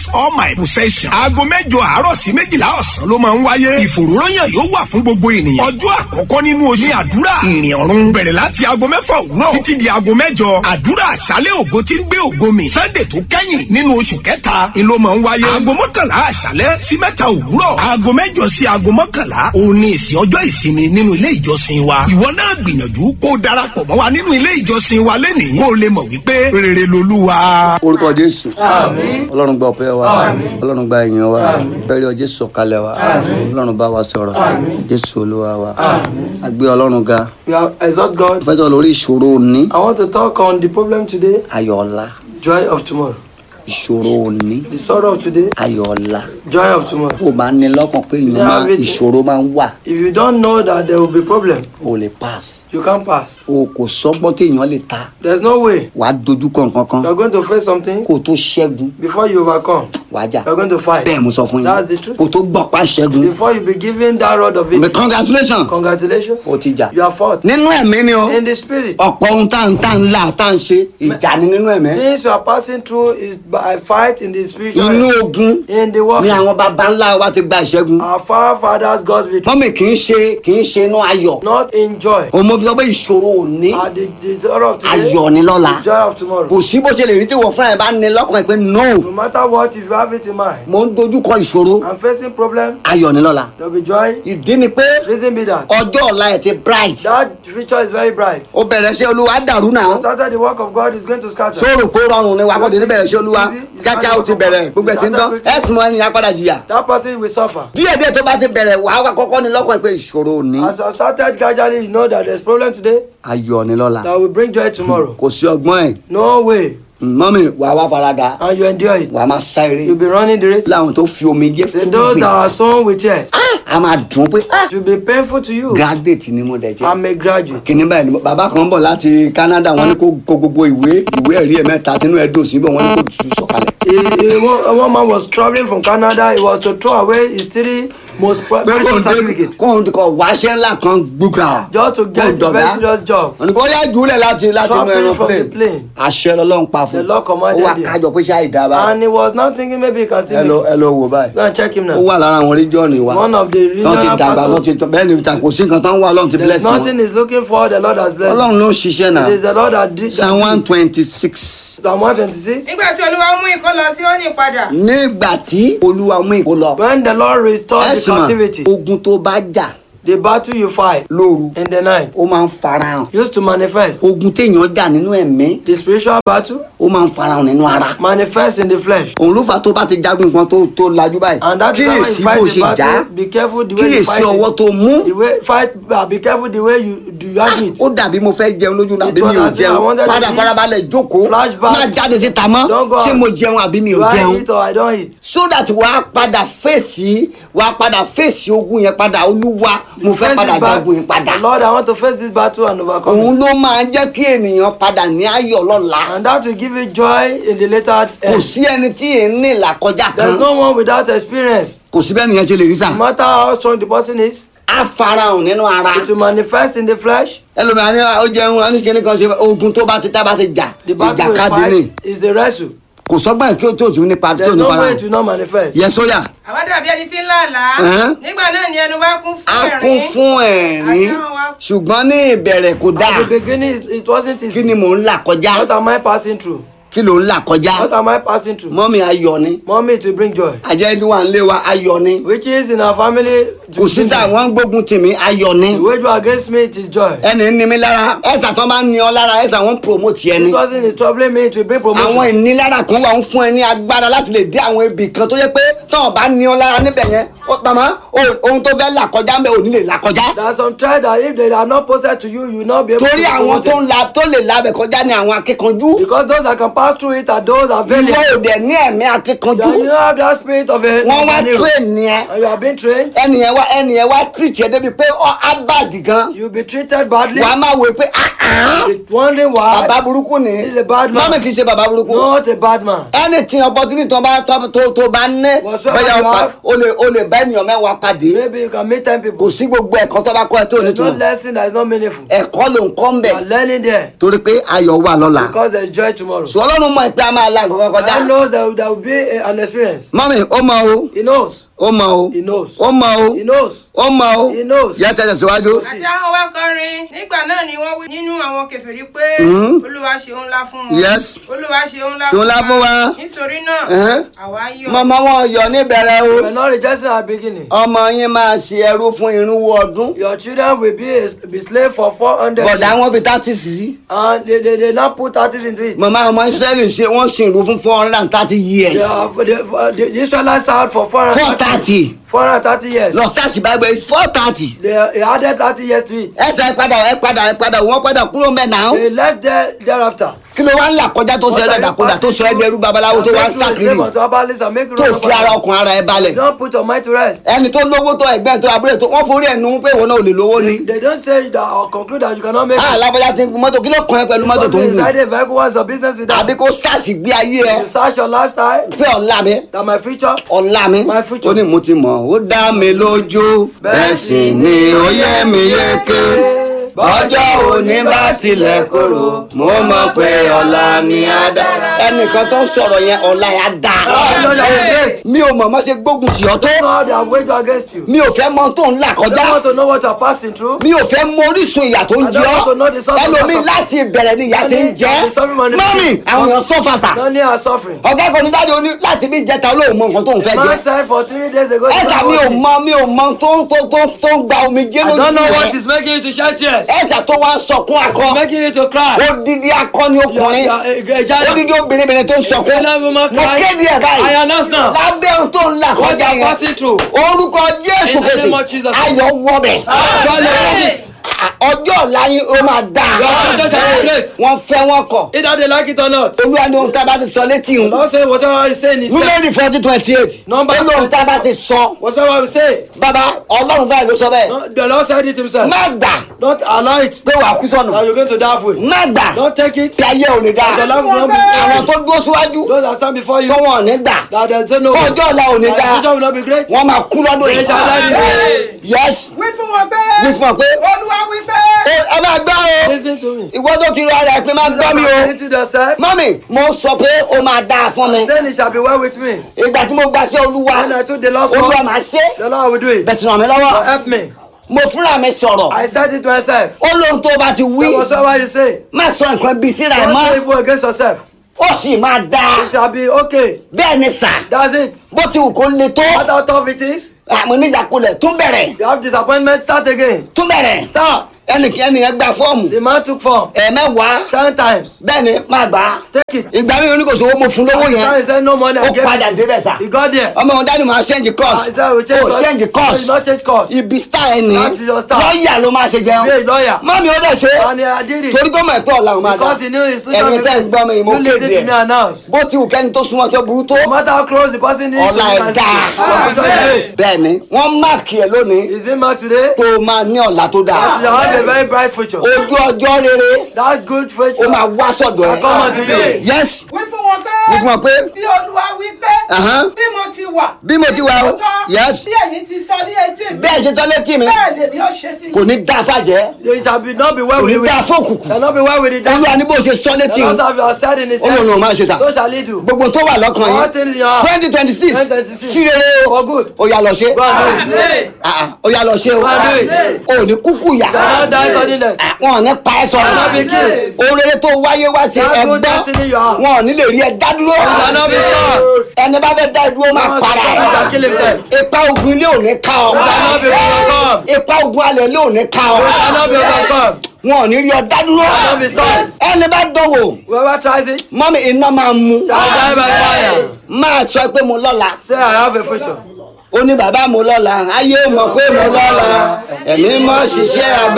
all my possession. aago mẹ́jọ àárọ̀ sí méjìlá ọ̀sán ló máa ń wáyé. ìfòròyìn yóò wà fún gbogbo ènìyàn. ọjọ́ àkọ́kọ́ nínú oṣù ní àdúrà ìrìn ọ̀run bẹ̀rẹ̀ láti aago mẹ́fà òwúrọ̀ títí di aago mẹ́jọ. àdúrà àṣálẹ̀ ògo tí ń gbé ògo mi. sunday tó kẹ́yìn nínú oṣù kẹta ni ló máa ń wáyé. aago mọ́kànlá àṣálẹ̀ sí mẹ́ta òwúrọ̀. aago mẹ́jọ sí aago mọ́kànlá òun ni ìsìn ọjọ́ ìsinmi nínú ilé ìjọsìn wa. ìwọ náà gbìyànjú kó o darapọ̀ mọ́ wa nínú ilé ìjọsìn wa lẹ́nìí kó o lè mọ̀ wípé rere lolúwa. orúkọ jésù ọlọ́run gba ọpẹ́ wa ọlọ́run gba ìyìn wa bẹ́ẹ̀rẹ̀ jésù sọ̀kalẹ̀ wa ọlọ́run bá wa sọ̀rọ̀ jésù olúwa wa àgbé ọlọ́run ga We are exalt God. fẹ́ sọ lórí ìṣòro òní I want to talk on the problem today, ayọ̀ ọ̀la joy of tomorrow. ìṣòro òní The sorrow of today, ayọ̀ ọ̀la joy of tomorrow. kó o máa ní lọ́kàn pé èèyàn máa ìṣòro máa ń wà If you don't know that there will be problem, o lè pass you can't pass. o kò sọ́gbọ́n téèyàn lè ta There's no way. wàá dojúkọ nǹkan kan You're going to face something kó o tó ṣẹ́gun before you overcome. wàá jà You're going to fight. bẹ́ẹ̀ mo sọ fún That's the yín truth. kó o tó gbọ̀n pa ṣẹ́gun Before you be given that rod of but it, congratulations congratulations. o ti jà You are fought. nínú ẹ̀mí ni o In the spirit, ọ̀pọ̀ ohun tá à ń tá à ń là tá à ń ṣe ìjà ni nínú ẹ̀mí things you are passing through is by fight in the spiritual. inú realm. ogun In the ni warfare, àwọn baba ńlá wa ti gba ìṣẹ́gun our forefathers got victory, mọ́mì kì í ṣe kì í ṣe inú ayọ̀ not in joy. òun mo fi sọ pé ìṣòro òní At the, the sorrow of today, ayọ̀ ni lọ́la the joy of tomorrow. kò sí bó ṣe lè rí tí wọ́n fúnra ẹ̀ bá ní lọ́kàn ẹ̀ pé no No matter what, if you have it in mind, mo ń dojúkọ ìṣòro I'm facing problem, ayọ̀ ni lọ́la there'll be joy. ìdí ni pé Reason be that ọjọ́ ọ̀la ẹ̀ ti bright that future is very bright. ó bẹ̀rẹ̀ sí olúwa dàrú náà Started the work of God is going to scatter. sóòrò kó rọrùn ni wàá kọ́ tètè bẹ̀rẹ̀ sí olúwa kíákíá ó ti bẹ̀rẹ̀ gbogbo ẹ̀ ti ń dán ẹ̀sùn mọ́ ẹni apádà jìyà That person will suffer. díẹ̀ díẹ̀ tó bá ti bẹ̀rẹ̀ wàá wá kọ́kọ́ ní lọ́kàn ẹ̀ pé ìṣòro òní As I started gradually, you know that there's problem today ayọ̀ ni lọ́la that will bring joy tomorrow. kò sí ọgbọ́n ẹ̀ No way. mọ́mì wàá wá farada And you endure it. wàá máa sá eré You'll be running the race. láwọn tó fi omi jẹ́ Say fún those gbìn that are sown with tears, a máa dùn pé ah, it will be painful to you. graduate ni mo dẹ̀ jẹ́ I'm a graduate. kìnní báyìí ni bàbá kan bọ̀ láti Canada wọ́n ní kó kó gbogbo ìwé ìwé ẹ̀rí ẹ̀ mẹ́ta tínú ẹ̀ dùn síbẹ̀ wọ́n ní kó tù sọ̀kalẹ̀. He, he, one, one man was traveling from Canada. He was to throw away his three most pre- pé kò precious ń dé certificates kò ń kọ wáṣẹ́ ńlá kan gbúgà. just to get a very serious job. wọ́n ní kó yá jùlẹ̀ láti láti inú Dropping ẹran from the plane. plane. àṣẹ lọ́lọ́run pa fún The Lord ó commanded wà him. kájọ pé ṣáà ìdábà And he was now thinking maybe he can still ẹ lọ make ẹ it. lọ wò báyìí. Go and check him ó now. wà lára àwọn oríjọ́ọ̀nì wa One of the tán ti regional dàgbà tán pastors. ti tán bẹ́ẹ̀ ni ta kò sí nǹkan tán wà ọlọ́run ti There's bless wọn. nothing he's looking for. The Lord has blessed. him. ọlọ́run ló ń ṣiṣẹ́ náà It is the Lord that did psalm one that. did it. twenty six. Psalm 126. nígbà tí olúwa mú ikó lọ sí òní padà nígbà tí olúwa mú ìkó lọ When the Lord restored the ẹ̀sìn captivity, mọ̀ ogun tó bá jà the battle you fight lóru in the night ó máa ń farahàn used to manifest. ogun téèyàn jà nínú ẹ̀mí The spiritual battle ó máa ń farahàn nínú ara manifests in the flesh. òun ló fà tó bá ti jagun nǹkan tó tó lajú báyìí And that is why when you kíyèsí fight bó the ṣe jà á battle, be careful the way you kíyèsí fight ọwọ́ it. tó mú The way fight, uh, be careful the way you do you handle it. ó dàbí mo fẹ́ jẹun lójú náà It àbí mi ò was as if I jẹun wanted to padà eat. farabalẹ̀ jókòó Flashback. má jáde síta mọ́ Don't go ṣé out. mo jẹun àbí mi Do ò I jẹun eat or I don't eat? so that wàá padà fèsì wàá padà fèsì ogun yẹn padà olúwa mo fẹ́ Face padà this bat- jagun yẹn padà Lord, I want to face this battle and overcome òun it. ló máa jẹ́ kí ènìyàn padà ní ayọ̀ lọ́la And that will give you joy in the later kò end. sí ẹni tí èyí ní ìlàkọjá kan There's no one without experience. kò sí bẹ́ẹ̀ nìyẹn ṣe lè rí sà No matter how strong the person is, á farahàn nínú ara it will manifest in the flesh. ẹlòmíràn ní ó jẹun á ní kíní kan ṣe ogun tó bá ti tá bá ti jà The battle we ìjàkadì ni fight is a wrestle. kò sọ́gbọ́n kí ó tó tún nípa tó There's ní no way farahàn it will not manifest. yẹ sóyà àwa dàbí ẹni tí ń là àlá Ẹ̀hẹ́n. nígbà náà ni ẹnu bá kún fún á ẹ̀rín kún fún ẹ̀rín Àdáhùn wa. ṣùgbọ́n ní ìbẹ̀rẹ̀ kò dáa At the beginning, it- it wasn't kí ni easy. mò ń là kọjá What am I passing through? kí ló ń là kọjá What am I passing through? mọ́mí ayọ̀ ni Mommy, it will bring joy. àjẹ́ wà ń lé wa ayọ̀ ni Which is in our family. to kò sí bring tá joy. wọ́n ń gbógun tì mí ayọ̀ ni The wage war against me, it is joy. ẹni ní mi lára ẹ̀sà tó bá ń ní ọ lára ẹ̀sà wọ́n ń promote ẹni This person is troubling me, it will bring àwọn promotion. ìnilára kan wà ń fún ẹ ní agbára láti lè dé àwọn ibì kan tó yẹ pé tọ́wọ́n bá ní ọ lára níbẹ̀ yẹn ó- màmá o- ohun tó fẹ́ là kọjá ń bẹ ò ní lè là kọjá There are some trials that if they are not posted to you, you will not be able torí to àwọn promote tó it. ń la tó lè labẹ̀ kọjá ní àwọn akíkanjú Because those that can pass through it are those that ìwọ valiant. ò dẹ̀ ní ẹ̀mí akíkanjú You don't have that spirit of a wọ́n wá of an hero. train ni ẹ And you have been trained, ẹnìyẹn wá ẹnìyẹn wá treat ẹ débi pé ọ á bàdì gan you'll be treated badly. wàá máa wò pé ah ah You're wondering why. bàbá burúkú ni He's a bad man. mọ́mí kì í ṣe bàbá burúkú Not a bad man. anything opportunity tó bá tó tó tó bá ní Whatsoever bẹ́ẹ̀ you o pa- have. o lè o lè bá ènìyàn mẹ́wàá pàdé Maybe you can meet 10 kò people. sí gbogbo ẹ̀kọ́ tó bá kọ́ ẹ tó There's no nítumọ̀ lesson that is not meaningful. ẹ̀kọ́ ló ń kọ́ ń You bẹ̀ are learning there torí pé ayọ̀ wà lọ́la because there's joy tomorrow. sọ ọlọ́run mọ ìpè a máa la nǹkan kọjá God knows that there will be a- an experience. mọ́mì ó mọ o He knows. ó mọ o He knows. ó mọ o He knows. ó mọ o He knows. yẹ tẹ̀sẹ̀ síwájú. àti àwọn wá kọrin nígbà náà ni wọ́n wí nínú àwọn kèfèrí pé olúwa ṣeun ńlá fún wọn Yes. olúwa ṣeun ńlá Ṣeun ńlá fún wa. nítorí náà Ẹ̀hẹ́n. àwa yọ̀ mọ́mọ́ wọn yọ níbẹ̀rẹ̀ o We are not rejoicing at the beginning. ọmọ yín máa ṣe ẹrú fún irínwó ọdún Your children will be a, be slave for 400 bọ̀dá years. wọn fi thirty sí. And they, they, they now put 30 into it. màmá ọmọ israẹli ṣe wọn sì rú fún four hundred and thirty years They are, they, the, the Israelites served for four 430, thirty 430 years. lọ sáàsì bible is four thirty. They, they added 30 years to it. ẹsẹ̀ ẹ padà ẹ padà ẹ padà wọ́n padà kúrò mẹ́ náà. They left there thereafter. kí ló wá ń là kọjá tó sọ ẹ dàkúdà tó sọ ẹ dẹrú babaláwo tó wá ń sàkiri tó fi ara ọkàn ara ẹ balẹ̀. Don't put your mind to rest. ẹni tó lówó tó ẹgbẹ́ tó abúlé tó wọ́n forí ẹ̀ nu pé ìwọ náà ò lè lówó ni. They don't say that or conclude that you cannot make a it. lábọ́já ti ń gun mọ́tò kí ló kàn ẹ́ pẹ̀lú mọ́tò tó Because ń gùn. inside a vehicle, what's your business with àbí that? kó sáàsì gbé ayé ẹ You search your lifestyle, pé ọ̀la mi that my future. ọ̀la mi My future. ó ní mo ti mọ̀ ó dá mi lójú bẹ́ẹ̀ sì ni ó yẹ mi yéké bọ́jọ́ òní bá tilẹ̀ korò mo mọ̀ pé ọ̀la mi á dára. ẹnìkan tó ń sọ̀rọ̀ yẹn ọ̀la yẹn á Oh, dáa. Lord, you are great. mi ò mọ̀ mọ́ ṣe gbógun tì ọ́ tó God, they have waged war against you. mi ò fẹ́ mọ tó ń là I don't kọjá want to know what you are passing through. mi ò fẹ́ mọ orísun ìyà tó ń I jẹ don't want to ọ́ know the source of ẹlòmíì your láti ìbẹ̀rẹ̀ ni ìyà ti ń jẹ́ Many are suffering from the mọ́mì pain. àwọn èèyàn sọ́fàṣà None are suffering. ọ̀gá kan ní dáadé oní láti bí ìjẹta olóhùn mọ nǹkan tó ń fẹ́ Man jẹ said for three days ago. he ẹ̀sà said, mi ò "What is-" mọ mi ò mọ tó ń tó tó tó ń gba omi jẹ́ I lójú don't know what rẹ̀ is making you to shed tears. ẹ̀sà tó wá ń sọkún akọ Making you to cry. odidi akọni You are, ọkùnrin you are a, a giant. odidi obìnrin tó ń sọkún Pregnant woman mo cry. kéde ẹ̀ I báyìí announce now. lábẹ́ ohun tó ń là What kọjá you are yẹn passing through. orúkọ jésù In the kèsì name of Jesus. ayọ̀ wọbẹ̀ God knows it. ọjọ́ ọ̀la yín ó máa dáa Your future shall be great. wọ́n fẹ́ wọn kọ̀ Either they like it or not. olúwa ní ohun tá a bá ti sọ létí ń Lord say whatever you say in his númẹ́rì forty twenty eight Numbers ó lóhun tá a bá ti sọ Whatever we say. bàbá ọlọ́run báyìí ló sọ bẹ́ẹ̀ No, the Lord said it himself. má gbà Don't allow it pé wàá kú sọnù that you're going to die for it. má gbà Don't take it. tí ayé ò ní dáa That your life will not be àwọn great. tó dúró síwájú Those that stand before you. tó wọn ò ní gbà That they say no. Kó ọjọ́ ọ̀la ò ní That dáa. your future will not be great. wọ́n máa kú lọ́dún They yìí shall die this year. yes wí fún wọn pé wí fún ọ pé olúwa wí pé ẹ ẹ máa gbọ́ o Listen to me. ìwọ tó ti rọ ara ẹ pé máa gbọ́ mi o Listen to yourself. mọ́mì mo sọ pé ó máa dáa fún mi Saying it shall be well with me. ìgbà tí mo gbà sí olúwa When I took the Lord's olúwa word, máa ṣe the Lord will do it. bẹ̀tì ràn mí lọ́wọ́ Lord, help me. mo fúnra mi sọ̀rọ̀ I said it to myself. ó lóhun tó bá ti wí Say whatsoever you say. má sọ nǹkan bíi síra ẹ Don't say mọ́ evil against yourself. ó sì máa dáa It shall be okay. bẹ́ẹ̀ ni sà That's it. bó ti wù kó le tó What how tough it is. àmọ́ níjàkulẹ̀ tún bẹ̀rẹ̀ You have disappointment. Start again. tún bẹ̀rẹ̀ Start. ẹnìkan ẹnìyẹn gba fọ́ọ̀mù The man took form. ẹ̀ẹ̀mẹ́wàá Ten times. bẹ́ẹ̀ ni máa gbà á Take it. ìgbà mi oníkòsó owó mo fún lówó Time he yẹn said no money. I ó gave padà it. débẹ̀ sà He got there. ọmọ òun dání máa ṣẹ́ǹjì I course said we change ó course. ṣẹ́ǹjì He course not change course. ibi star ẹni That's your star. lọ́ọ̀yà ló máa ṣe Be a jẹun lawyer. mọ́mí ó dẹ̀ ṣe And I did it. torí tó mọ̀ ẹ̀pẹ́ ọ̀la òun máa dá Because he knew his future ẹ̀yin will be tẹ́ ń gbọ́ mi great. mo You listen kéde to me ẹ̀ announce. bó ti wù kẹ́ni tó súnmọ́ tó burú tó No matter how close the person is to ọ̀la you ẹ̀ can dáa see. Your future is great. bẹ́ẹ̀ ni wọ́n máàkì ẹ̀ lónìí It's been marked today. tó o máa ní ọ̀la tó dáa That you have a very bright future. ojú ọjọ́ rere That good future. ó máa wá sọ̀dọ̀ shall come ẹ̀ unto you. yes wí fún wọn pé wí fún ọ pé bí olúwa wí pé Ahán. bí mo ti wà bí mo ti wà o lóòótọ́, yes bí ẹ̀yin ti sọ ní etí mi bẹ́ẹ̀ ṣe tán létí mi bẹ́ẹ̀ lèmi ó ṣe sí kò ní dá fàjẹ́ It shall be not be well kò with ní the dá wicked. fókùnkùn Shall not be well with the devil. olúwa ní bó ṣe sọ létí The mi Lord have said in his Ó lòun ò máa ṣe tà. So shall he do. gbogbo tó wà lọ́kàn All yín things in your heart. twenty twenty six 2026. sí rere o For good. ó yá lọ ṣe Go and do it. Ah, ah, ó yá lọ ṣe o Go and do it. ò ní kúkú yà Shall not die sudden death. Ah, wọn ò ní pa ẹ́ Shall not be sọ̀rọ̀ killed. ohun rere tó wáyé wá ṣe That good ẹgbẹ́ destiny you have. wọn ò ní lè rí ẹ dá dúró Shall not be stopped. ẹni bá fẹ́ dá ẹ dúró máa Once para the Lord shall kill himself. ẹ̀ ipa ogun ilé ò ní ká ọ Shall not be overcome. ipa ogun alẹ̀ ilé ò ní ká ọ Shall not be overcome. wọn ò ní rí ọ dá dúró Shall not be stopped. ẹni bá dánwò Whoever tries it mọ́mí iná máa mú shall die by fire. máa sọ pé mo lọ́la Say I have a future. ó ní bàbá mo lọ́la ayé mọ̀ pé mo lọ́la ẹ̀mí mọ̀ ṣiṣẹ́ àgbà.